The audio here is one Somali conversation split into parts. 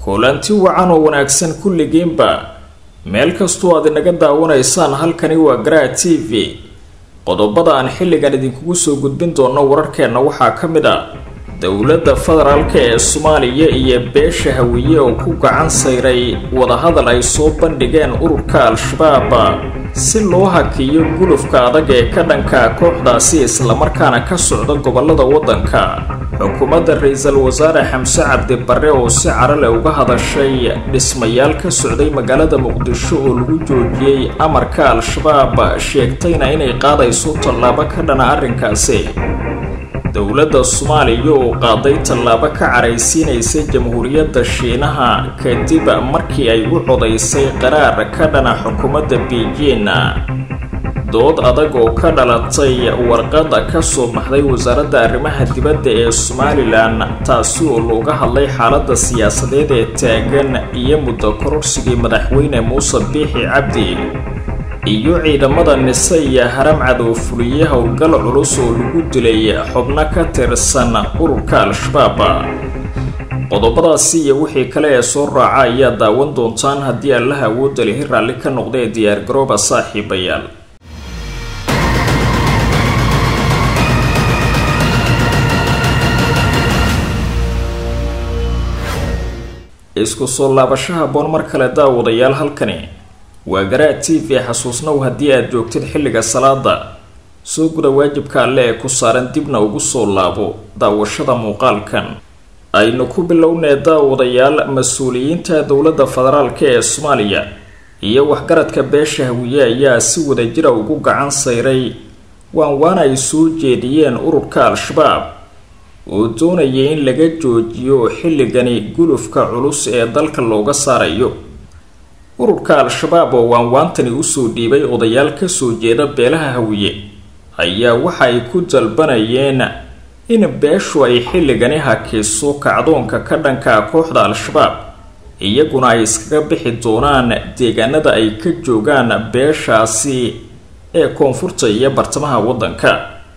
kulanti wacan oo wanaagsan kulligiinba meel kastoo aad inaga daawanaysaan halkani waa garaa t v qodobada aan xilligan idinkugu soo gudbin doono wararkeenna waxaa ka mid a dowladda federaalk ee soomaaliya iyo beesha hawiye oo ku gacan sayray wadahadal ay soo bandhigeen ururka al-shabaab si loo hakiyo gulufka adag ee ka dhanka kooxdaasi islamarkaana ka socda gobolada waddanka xukuumadda ra-iisul wasaare xamse cabdi barre oo si carale uga hadashay dhismayaal ka socday magaalada muqdisho oo lagu joojiyey amarka al-shabaab sheegtayna inay qaadayso tallaabo ka dhana arrinkaasi dowladda soomaaliya oo qaaday tallaabo ka caraysiinaysa jamhuuriyadda shiinaha kadib markii ay u codaysay qaraar ka dhana xukuumadda beijing dood adag oo ka dhalatay warqada ka soo baxday wasaaradda arrimaha dibadda ee somalilan taasi oo looga hadlay xaaladda siyaasadeed ee taagan iyo muddo kororsigii madaxweyne muuse biixi cabdi iyo ciidamada nise iyo haram cadow fuliye howlgal culus oo lagu dilay xubno ka tirsan ururka al-shabaab qodobadaasi iyo wixii kale ee soo raaca ayaa daawan doontaan haddii allaha awoodda lihi raalli ka noqda ee diyaargarooba saaxiibayaal isku soo laabashaha boon mar kale daawadayaal halkani waa garaa t v xasuusnow haddii aad joogtid xilliga salaada soo guda waajibka alle ee ku saaran dibna ugu soo laabo daawashada muuqaalkan aynu ku bilownee daawadayaal mas-uuliyiinta dowladda federaalk ee soomaaliya iyo waxgaradka beesha hawiye ayaa si wadajira ugu gacan sayray waan waan ay soo jeediyeen ururka al-shabaab oo doonayay in laga joojiyo xilligani gulufka culus ee dalka looga saarayo ururka al-shabaab oo waanwaantani usoo dhiibay odayaal kasoo jeeda beelaha hawiye ayaa waxa ay ku dalbanayeen in beeshu ay xilligani hakiso kacdoonka ka dhanka kooxda al-shabaab iyaguna ay iskaga bixi doonaan deegaanada ay ka joogaan beeshaasi ee koonfurta iyo bartamaha waddanka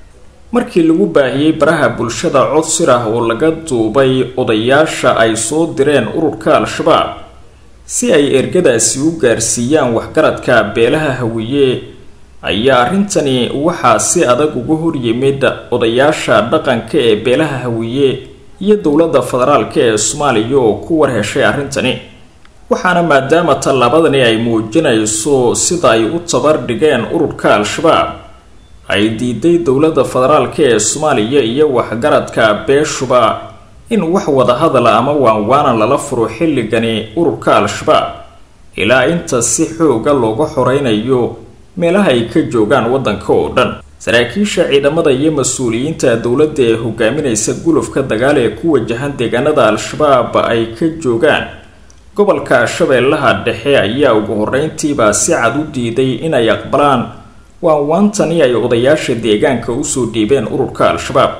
markii lagu baahiyey baraha bulshada cod sir ah oo laga duubay odayaasha ay soo direen ururka al-shabaab si ay ergadaasi u gaarsiiyaan waxgaradka beelaha hawiye ayaa arrintani waxaa si adag uga horyimid odayaasha dhaqanka ee beelaha hawiye iyo dowladda federaalk ee soomaaliya oo ku warheshay arrintani waxaana maadaama tallaabadani ay muujinayso sida ay u tabar dhigeen ururka al-shabaab ay diiday dowladda federaalk ee soomaaliya iyo waxgaradka beeshuba in wax wadahadala ama waanwaana lala furo xilligani ururka al-shabaab ilaa inta si xooga looga xoreynayo meelaha ay ka joogaan waddanka oo dhan saraakiisha ciidamada iyo mas-uuliyiinta dowladda ee hogaaminaysa gulufka dagaal ee ku wajahan deegaanada al-shabaab ay ka joogaan gobolka shabeellaha dhexe ayaa ugu horeyntiiba si cad u diiday inay aqbalaan waanwaantani ay odayaasha deegaanka usoo dhiibeen ururka al-shabaab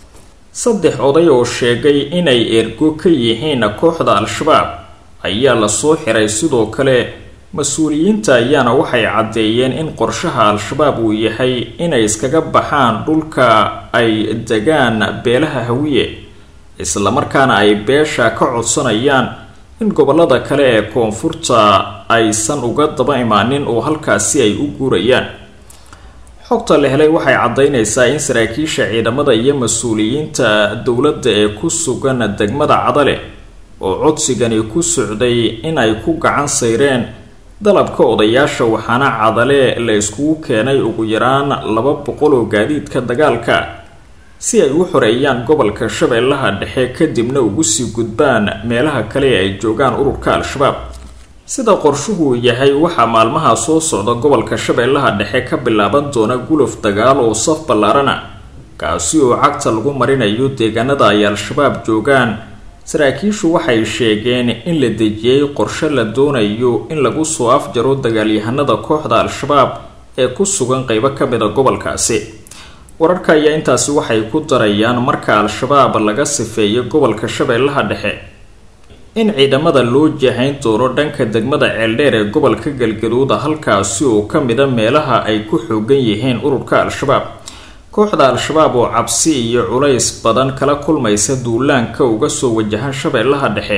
saddex oday oo sheegay inay ergo ka yihiin kooxda al-shabaab ayaa lasoo xiray sidoo kale mas-uuliyiinta ayaana waxay caddeeyeen in qorshaha al-shabaab uu yahay inay iskaga baxaan dhulka ay degaan beelaha hawiye islamarkaana ay beesha ka codsanayaan in gobolada kale ee koonfurta aysan uga daba imaanin oo halkaasi ay u guurayaan xogta la helay waxay caddaynaysaa in saraakiisha ciidamada iyo mas-uuliyiinta dowladda ee ku sugan degmada cadale oo codsigani ku socday in ay ku gacan sayreen dalabka odayaasha waxaana cadale la iskugu keenay ugu yaraan laba boqol oo gaadiidka dagaalka si ay u xoreeyaan gobolka shabeellaha dhexe kadibna ugu sii gudbaan meelaha kale ee ay joogaan ururka al-shabaab sida qorshuhu yahay waxaa maalmaha soo socda gobolka shabeellaha dhexe ka bilaaban doona guluf dagaal oo saf ballaarana kaasi oo cagta lagu marinayo deegaanada ay al-shabaab joogaan saraakiishu waxay sheegeen in la dejiyey qorshe la doonayo in lagu soo afjaro dagaalyahanada kooxda al-shabaab ee ku sugan qeybo ka mida gobolkaasi wararka ayaa intaasi waxay ku darayaan marka al-shabaab laga sifeeyo gobolka shabeellaha dhexe in ciidamada loo jahayn doono dhanka degmada ceeldheer ee gobolka galgaduuda halkaasi oo ka mida meelaha ay ku xoogan yihiin ururka al-shabaab kooxda al-shabaab oo cabsi iyo culays badan kala kulmaysa duulaanka uga soo wajahan shabeellaha dhexe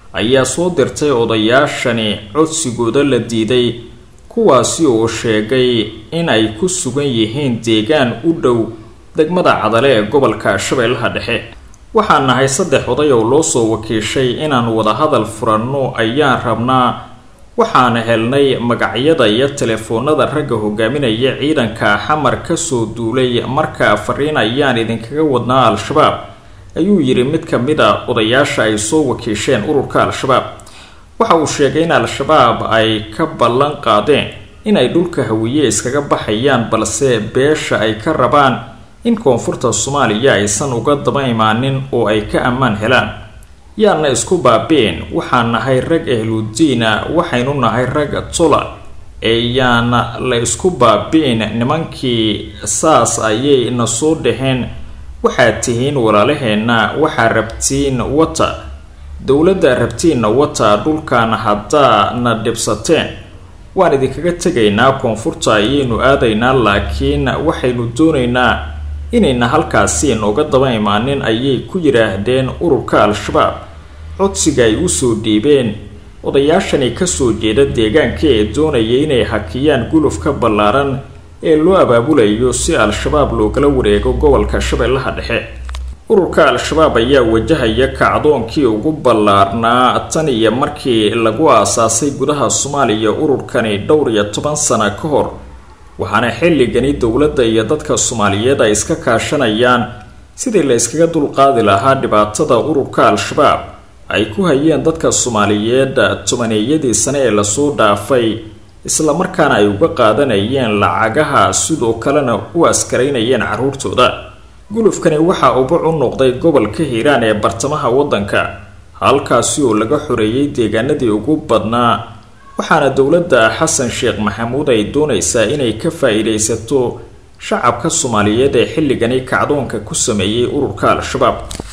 ayaa soo dirtay odayaashani codsigooda la diiday kuwaasi oo sheegay in ay ku sugan yihiin deegaan u dhow degmada cadale ee gobolka shabeellaha dhexe waxaan nahay saddex oday oo loo soo wakiishay inaan wadahadal furanno ayaan rabnaa waxaana helnay magacyada iyo telefoonada ragga hogaaminaya ciidanka xamar kasoo duulay markaa fariin ayaan idinkaga wadnaa al-shabaab ayuu yidhi mid ka mid a odayaasha ay soo wakiisheen ururka al-shabaab waxa uu sheegay in al-shabaab ay ka ballan qaadeen inay dhulka hawiye iskaga baxayaan balse beesha ay ka rabaan in koonfurta soomaaliya aysan uga daba imaanin oo ay ka ammaan helaan yaana isku baabeen waxaan nahay rag ahludiina waxaynu nahay rag tula ee yaana la isku baabeen nimankii saas ayay na soo dhaheen waxaad tihiin walaalaheenna waxaa rabtiin wata dowladda rabtiinna wata dhulkan haddaa na dhibsateen waan idinkaga tegaynaa koonfurta ayaynu aadaynaa laakiin waxaynu doonaynaa inayna halkaasi nooga daba imaanin ayay ku yidhaahdeen ururka al-shabaab codsiga ay usoo dhiibeen odayaashani kasoo jeeda deegaanka ee doonaya inay hakiyaan gulufka ballaaran ee loo abaabulayo si al-shabaab loogala wareego gobolka shabeellaha dhexe ururka al-shabaab ayaa wajahaya kacdoonkii ugu ballaarnaa tan iyo markii lagu aasaasay gudaha soomaaliya ururkani dhowr iyo toban sana ka hor waxaana xilligani dowladda iyo dadka soomaaliyeed ay iska kaashanayaan sidii la iskaga dulqaadi lahaa dhibaatada ururka al-shabaab ay ku hayeen dadka soomaaliyeed tobaneeyadii sane ee lasoo dhaafay islamarkaana ay uga qaadanayeen lacagaha sidoo kalena u askaraynayeen caruurtooda gulufkani waxaa ubac u noqday gobolka hiiraan ee bartamaha waddanka halkaasi oo laga xoreeyay deegaanadii ugu badnaa waxaana dowladda xasan sheekh maxamuud ay doonaysaa inay ka faa-iideysato shacabka soomaaliyeed ee xilligani kacdoonka ku sameeyey ururka al-shabaab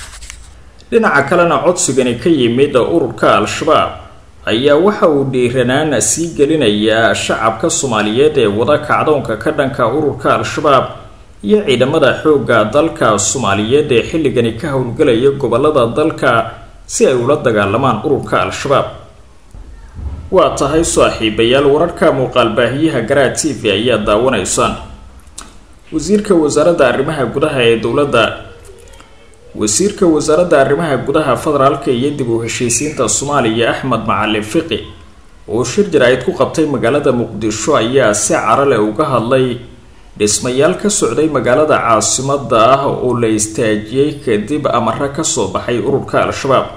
dhinaca kalena codsigani ka yimid ururka al-shabaab ayaa waxa uu dhiiranaan sii gelinayaa shacabka soomaaliyeed ee wada kacdoonka ka dhanka ururka al-shabaab iyo ciidamada xoogga dalka soomaaliyeed ee xilligani ka howlgelaya gobolada dalka si ay ula dagaalamaan ururka al-shabaab waa tahay saaxiibayaal wararka muuqaalbaahiyaha garaa t v ayaa daawanaysaan wasiirka wasaaradda arrimaha gudaha ee dowladda wasiirka wasaaradda arrimaha gudaha federaalka iyo dib u heshiisiinta soomaaliya axmed macalin fiqi oo shir jaraa'id ku qabtay magaalada muqdisho ayaa si caro leh uga hadlay dhismayaal ka socday magaalada caasimada ah oo la istaajiyey kadib amaro kasoo baxay ururka al-shabaab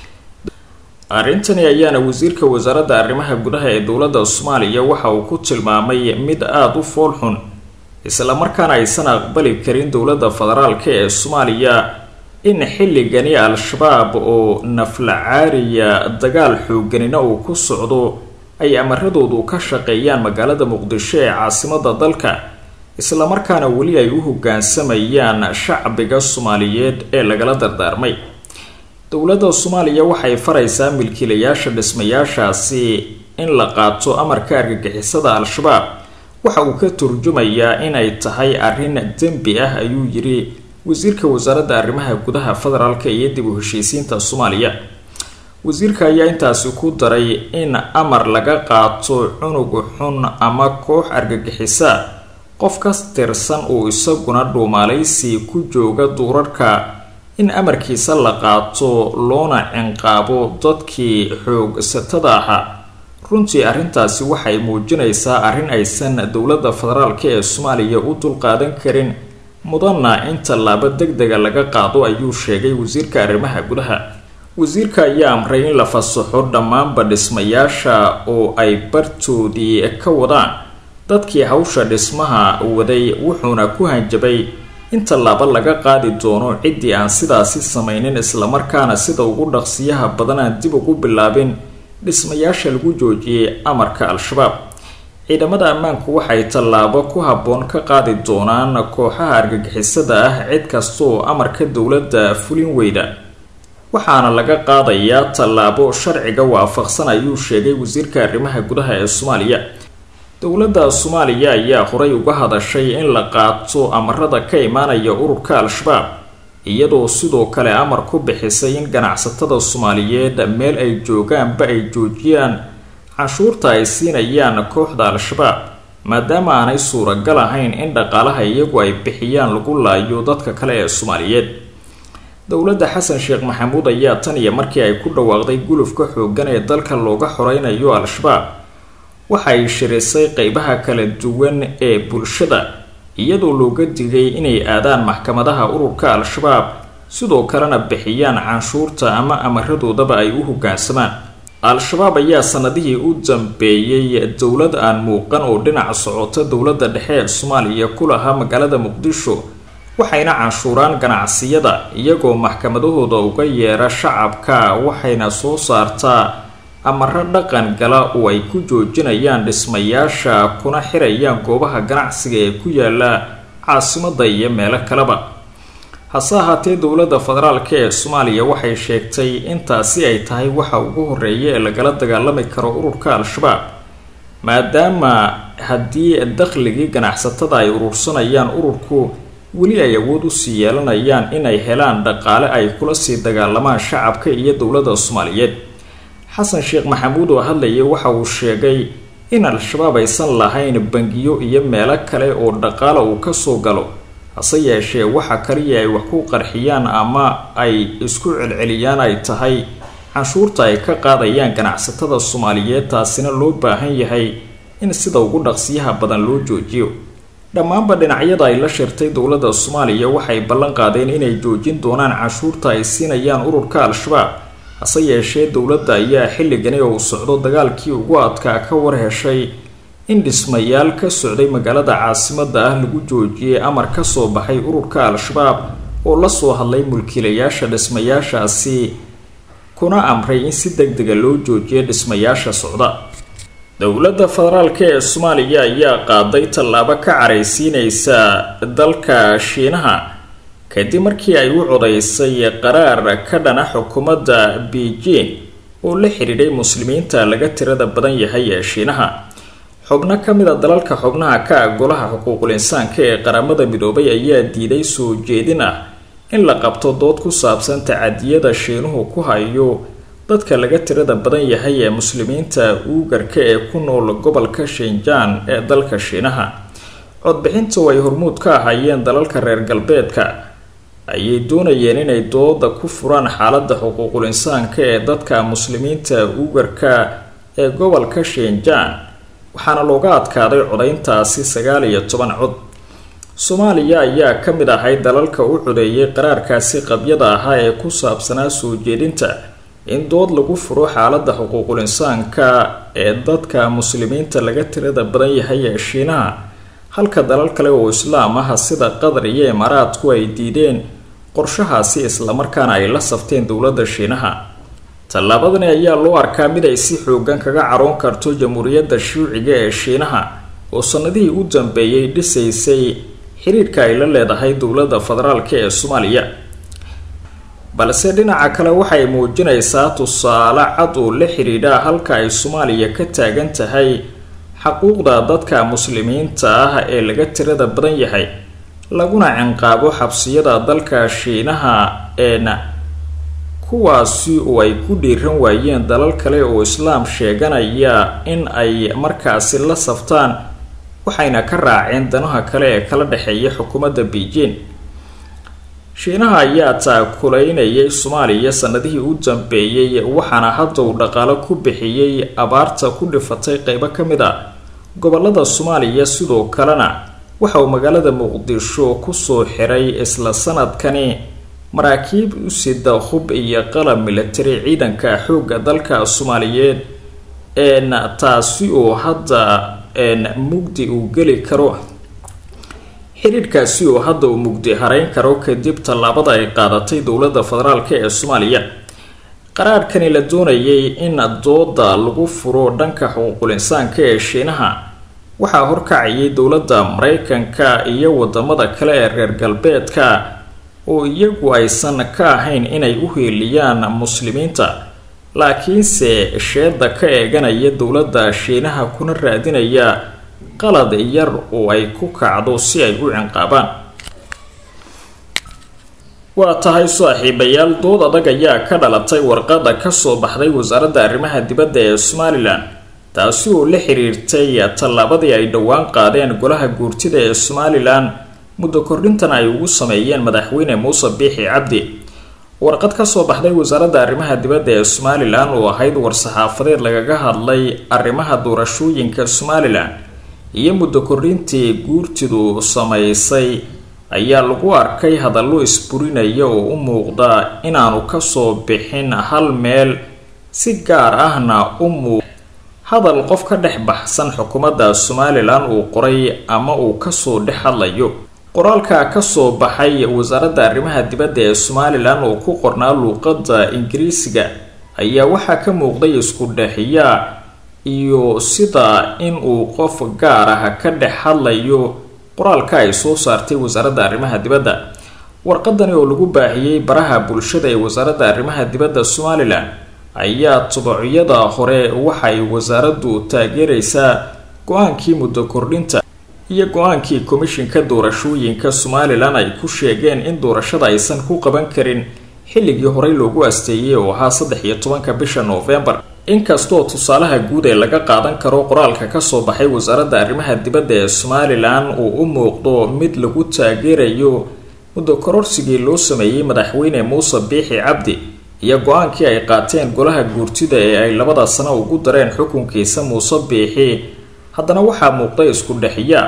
arrintani ayaana wasiirka wasaaradda arrimaha gudaha ee dowladda soomaaliya waxa uu ku tilmaamay mid aada u foolxun islamarkaana aysan aqbali karin dowladda federaalka ee soomaaliya in xilligani al-shabaab oo naflacaariya dagaal xooganina uu ku socdo ay amaradoodu ka shaqeeyaan magaalada muqdisho ee caasimada dalka islamarkaana weli ay u hoggaansamayaan shacbiga soomaaliyeed ee lagala dardaarmay dowladda soomaaliya waxay faraysaa milkiilayaasha dhismayaashaasi in la qaato amarka argagixisada al-shabaab waxa uu ka turjumayaa inay tahay arrin dembi ah ayuu yiri wasiirka wasaaradda arrimaha gudaha federaalka iyo dib u heshiisiinta soomaaliya wasiirka ayaa intaasi ku daray in amar laga qaato cunug xun ama koox argagixisa qof ka tirsan uu isaguna dhuumaalaysi ku jooga duurarka in amarkiisa la qaato loona cinqaabo dadkii xoogsatada ahaa runtii arrintaasi waxay muujinaysaa arrin aysan dowladda federaalka ee soomaaliya u dulqaadan karin mudanna in tallaabo deg dega laga qaado ayuu sheegay wasiirka arrimaha gudaha wasiirka ayaa amray in la fasaxo dhammaanba dhismayaasha oo ay bartoodii ka wadaan dadkii hawsha dhismaha waday wuxuuna ku hanjabay in tallaabo laga qaadi doono ciddii aan sidaasi samaynin islamarkaana sida ugu dhaqsiyaha badan aan dib ugu bilaabin dhismayaasha lagu joojiyey amarka al-shabaab ciidamada ammaanku waxay tallaabo ku habboon ka qaadi doonaan kooxaha argagixisada ah cid kasta oo amarka dowladda fulin weyda waxaana laga qaadayaa tallaabo sharciga waafaqsan ayuu sheegay wasiirka arrimaha gudaha ee soomaaliya dowladda soomaaliya ayaa horay uga hadashay in la qaato amarada ka imaanaya ururka al-shabaab iyadoo sidoo kale amar ku bixisay in ganacsatada soomaaliyeed meel ay joogaanba ay joojiyaan canshuurta ay siinayaan kooxda al-shabaab maadaama aanay suuragal ahayn in dhaqaalaha iyagu ay bixiyaan lagu laayo dadka kale ee soomaaliyeed dowladda xasan sheekh maxamuud ayaa tan iyo markii ay ku dhawaaqday gulufka xooggan ee dalka looga xoreynayo al-shabaab waxay shirisay qeybaha kala duwan ee bulshada iyadoo looga digay inay aadaan maxkamadaha ururka al-shabaab sidoo kalena bixiyaan canshuurta ama amaradoodaba ay u hogaansamaan al-shabaab ayaa sanadihii u dambeeyey dowlad aan muuqan oo dhinaca socota dowladda dhexe ee soomaaliya ku lahaa magaalada muqdisho waxayna canshuuraan ganacsiyada iyagoo maxkamadahooda uga yeera shacabka waxayna soo saartaa amaro dhaqan gala oo ay ku joojinayaan dhismayaasha kuna xirayaan goobaha ganacsiga ee ku yaala caasimada iyo meelo kaleba hase ahaatee dowladda federaalk ee soomaaliya waxay sheegtay intaasi ay tahay waxa ugu horeeya ee lagala dagaalami karo ururka al-shabaab maadaama haddii dakhligii ganacsatada ay urursanayaan ururku weli ay awood usii yeelanayaan inay helaan dhaqaale ay kula sii dagaalamaan shacabka iyo dowladda soomaaliyeed xasan sheekh maxamuud oo hadlayay waxa uu sheegay in al-shabaab aysan lahayn bangiyo iyo meelo kale oo dhaqaala uu kasoo galo hase yeeshee waxa kaliya ay wax ku qarxiyaan ama ay isku celceliyaan ay tahay canshuurta ay ka qaadayaan ganacsatada soomaaliyeed taasina loo baahan yahay in sida ugu dhaqsiyaha badan loo joojiyo dhammaanba dhinacyada ay la shirtay dowladda soomaaliya waxay ballan qaadeen inay joojin doonaan canshuurta ay siinayaan ururka al-shabaab hase yeeshee dowladda ayaa xilligani oo uu socdo dagaalkii ugu adkaa ka war heshay in dhismayaal ka socday magaalada caasimada ah lagu joojiyey amar kasoo baxay ururka al-shabaab oo lasoo hadlay mulkiilayaasha dhismayaashaasi kuna amray in si deg dega loo joojiyo dhismayaasha socda dowladda federaalk ee soomaaliya ayaa qaaday tallaabo ka caraysiineysa dalka shiinaha kadib markii ay u codaysay qaraar ka dhana xukuumadda beijing oo la xidhiidhay muslimiinta laga tirada badan yahay ee shiinaha xubno ka mid a dalalka xubnaha ka ah golaha xuquuqul insaanka ee qaramada midoobay ayaa diiday soo jeedin ah in la qabto dood ku saabsan tacadiyada shiinuhu ku hayo dadka laga tirada badan yahay ee muslimiinta uugarka ee ku nool gobolka shinjaan ee dalka shiinaha codbixinta oo ay hormuud ka ahaayeen dalalka reer galbeedka ayay doonayeen inay dooda ku furaan xaaladda xuquuqul insaanka ee dadka muslimiinta uugarka ee gobolka shinjaan waxaana looga adkaaday codayntaasi sagaal iyo toban cod soomaaliya ayaa ka mid ahay dalalka u codeeyay qaraarkaasi qabyada ahaa ee ku saabsanaa soo jeedinta in dood lagu furo xaaladda xuquuqul insaanka ee dadka muslimiinta laga tirada badan yahay ee shiinaha halka dalal kale oo islaam ah sida qatar iyo imaaraadku ay diideen qorshahaasi islamarkaana ay la safteen dowladda shiinaha tallaabadani ayaa loo arkaa mid ay si xoogan kaga caroon karto jamhuuriyadda shuuciga ee shiinaha oo sanadihii u dambeeyay dhisaysay xiriirka ay la leedahay dowladda federaalk ee soomaaliya balse dhinaca kale waxay muujinaysaa tusaale cad oo la xidhiidha halka ay soomaaliya ka taagan tahay xaquuqda dadka muslimiinta ah ee laga tirada badan yahay laguna cinqaabo xabsiyada dalka shiinaha eena kuwaasi oo ay ku dhiiran waayeen dalal kale oo islaam sheeganaya in ay markaasi la saftaan waxayna ka raaceen danaha kale ee kala dhexeeya xukuumadda beijing shiinaha ayaa taakulaynayay soomaaliya sanadihii u dambeeyey waxaana hadda uu dhaqaalo ku bixiyey abaarta ku dhifatay qeybo ka mid a gobolada soomaaliya sidoo kalena waxa uu magaalada muqdisho kusoo xiray isla sanadkani maraakiib u sida hub iyo qalab militari ciidanka xoogga dalka soomaaliyeed een taasi oo hadda een mugdi uu geli karo xidhiidhkaasi oo hadda uu mugdi harayn karo kadib tallaabada ay qaadatay dowladda federaalk ee soomaaliya qaraarkani la doonayay in dooda lagu furo dhanka xuquuqul insaanka ee shiinaha waxaa horkacayay dowladda mareykanka iyo wadamada kale ee reer galbeedka oo iyagu aysan ka ahayn inay u heeliyaan muslimiinta laakiinse sheeda ka eeganaya dowladda shiinaha kuna raadinaya qalad yar oo ay ku kacdo si ay u cinqaabaan waa tahay saaxiibayaal dood adag ayaa ka dhalatay warqada kasoo baxday wasaaradda arrimaha dibadda ee somalilan taasi oo la xiriirtay tallaabadii ay dhowaan qaadeen golaha guurtida ee somalilan muddo kordhintan ay ugu sameeyeen madaxweyne muuse biixi cabdi warqad kasoo baxday wasaaradda arrimaha dibadda ee somalilan oo ahayd war-saxaafadeed lagaga hadlay arrimaha doorashooyinka somalilan iyo muddo kordhintii guurtidu samaysay ayaa lagu arkay hadallo isburinaya oo u muuqda inaanu kasoo bixin hal meel si gaar ahna u muuq hadal qof ka dhex baxsan xukuumadda somalilan uu qoray ama uu kasoo dhex hadlayo qoraalka kasoo baxay wasaaradda arrimaha dibadda ee somalilan oo ku qornaa luuqadda ingiriisiga ayaa waxaa ka muuqday isku dhexiyaa iyo sida in uu qof gaar ah ka dhex hadlayo qoraalka ay soo saartay wasaaradda arrimaha dibadda warqadani oo lagu baahiyey baraha bulshada ee wasaaradda arrimaha dibadda somalilan ayaa tubacyada hore waxay wasaaraddu taageeraysaa go-aankii muddo kordhinta iyo go-aankii komishinka doorashooyinka somalilan ay ku sheegeen in doorashada aysan ku qaban karin xilligii horey loogu asteeyey oo ahaa saddex iyo tobanka bisha noofembar inkastoo tusaalaha guud ee laga qaadan karo qoraalka kasoo baxay wasaaradda arrimaha dibadda ee somalilan uu u muuqdo mid lagu taageerayo muddo kororsigii loo sameeyey madaxweyne muuse biixi cabdi iyo go-aankii ay qaateen golaha guurtida ee ay labada sano ugu dareen xukunkiisa muuse biixi haddana waxaa muuqda isku dhexiya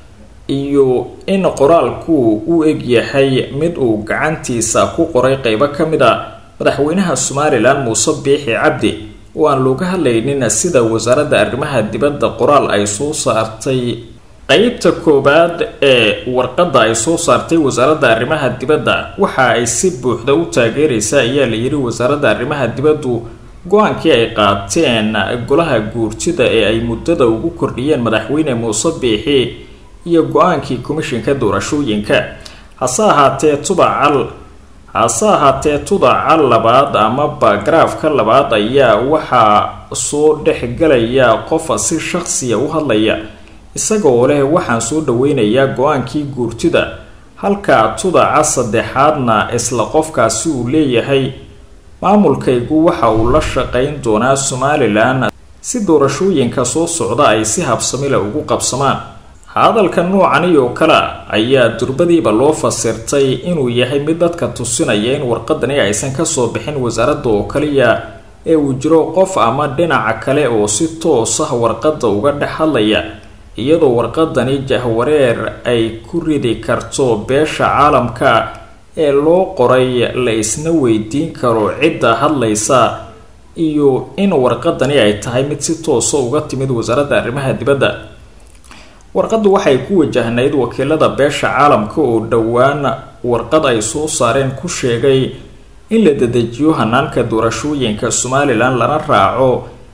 iyo in qoraalku u egyahay mid uu gacantiisa ku qoray qeybo ka mid a madaxweynaha somalilan muuse biixi cabdi oo aan looga hadlaynin sida wasaaradda arrimaha dibadda qoraal ay soo saartay qeybta koowaad ee warqadda ay soo saartay wasaaradda arrimaha dibadda waxa ay si buuxda u taageeraysa ayaa la yiri wasaaradda arrimaha dibaddu go-aankii ay qaateen golaha guurtida ee ay muddada ugu kordhiyeen madaxweyne muuse biixi iyo go-aankii komishinka doorashooyinka hase ahaatee tubacal hase ahaatee tudaca labaad ama baagaraafka labaad ayaa waxaa soo dhexgalaya qofa si shaqsiya u hadlaya isagoo leh waxaan soo dhaweynayaa go-aankii guurtida halka tudaca saddexaadna isla qofkaasi uu leeyahay maamulkaygu waxa uu la shaqayn doonaa somalilan si doorashooyinka soo socda ay si habsamila ugu qabsamaan hadalka noocani oo kale ayaa durbadiiba loo fasirtay inuu yahay mid dadka tusinaya in warqadani aysan kasoo bixin wasaaradda oo kaliya ee uu jiro qof ama dhinaca kale oo si toos ah warqadda uga dhex hadlaya iyadoo warqadani jahwareer ay ku ridi karto beesha caalamka ee loo qoray la isna weydiin karo cidda hadlaysa iyo in warqadani ay tahay mid si toosa uga timid wasaaradda arrimaha dibadda warqaddu waxay ku wajahnayd wakiilada beesha caalamka oo dhowaan warqad ay soo saareen ku sheegay in la dedejiyo hanaanka doorashooyinka somalilan lana raaco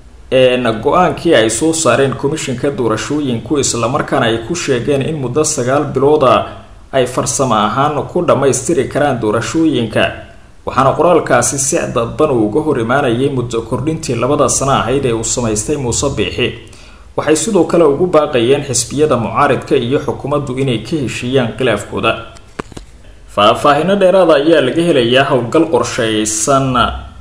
go-aankii ay soo saareen komishinka doorashooyinku islamarkaana ay ku sheegeen in muddo sagaal bilooda ay farsamo ahaan ku dhammaystiri karaan doorashooyinka waxaana qoraalkaasi si dadban uu uga hor imaanayay muddo kordhintii labada sano ahayd ee uu samaystay muuse biixi waxay sidoo kale ugu baaqayeen xisbiyada mucaaridka iyo xukuumaddu inay ka heshiiyaan khilaafkooda faah-faahino dheeraada ayaa laga helayaa howlgal qorsheysan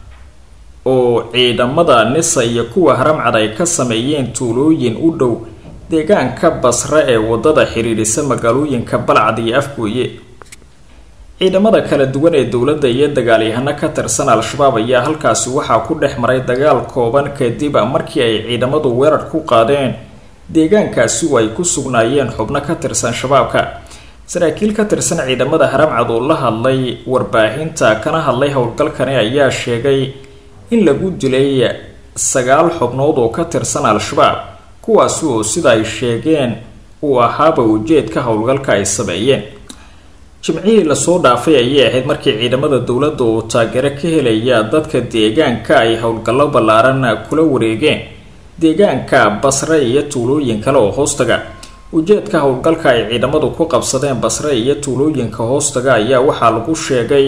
oo ciidamada nisa iyo kuwa haramcad ay ka sameeyeen tuulooyin u dhow deegaanka basre ee wadada xiriirisa magaalooyinka balcad iyo afgooye ciidamada kala duwan ee dowladda iyo dagaalyahano ka tirsan al-shabaab ayaa halkaasi waxaa ku dhex maray dagaal kooban kadib markii ay ciidamadu weerar ku qaadeen deegaankaasi oo ay ku sugnaayeen xubno ka tirsan shabaabka saraakiil ka tirsan ciidamada haramcad oo la hadlay warbaahinta kana hadlay howlgalkani ayaa sheegay in lagu dilay sagaal xubnood oo ka tirsan al-shabaab kuwaasi oo sida ay sheegeen uu ahaaba ujeedka howlgalka ay sameeyeen jimcihii lasoo dhaafay ayay ahayd markii ciidamada dowladda oo taageero ka helaya dadka deegaanka ay howlgallo ballaaran kula wareegeen deegaanka basre iyo tuulooyin kale oo hoostaga ujeedka howlgalka ay ciidamadu ku qabsadeen basre iyo tuulooyinka hoostaga ayaa waxaa lagu sheegay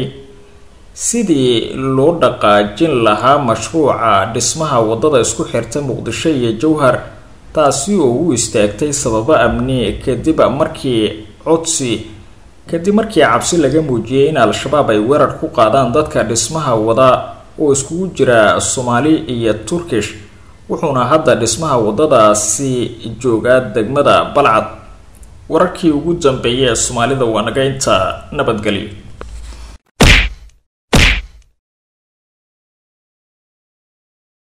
sidii loo dhaqaajin lahaa mashruuca dhismaha wadada isku xirta muqdisho iyo jowhar taasi oo u istaagtay sababo amni kadib markii codsi kadib markii cabsi laga muujiyey in al-shabaab ay weerar ku qaadaan dadka dhismaha wada oo iskugu jira soomaali iyo turkish wuxuuna hadda dhismaha wadadaasi joogaa degmada balcad wararkii ugu dambeeyay ee soomaalida waa naga inta nabadgelyo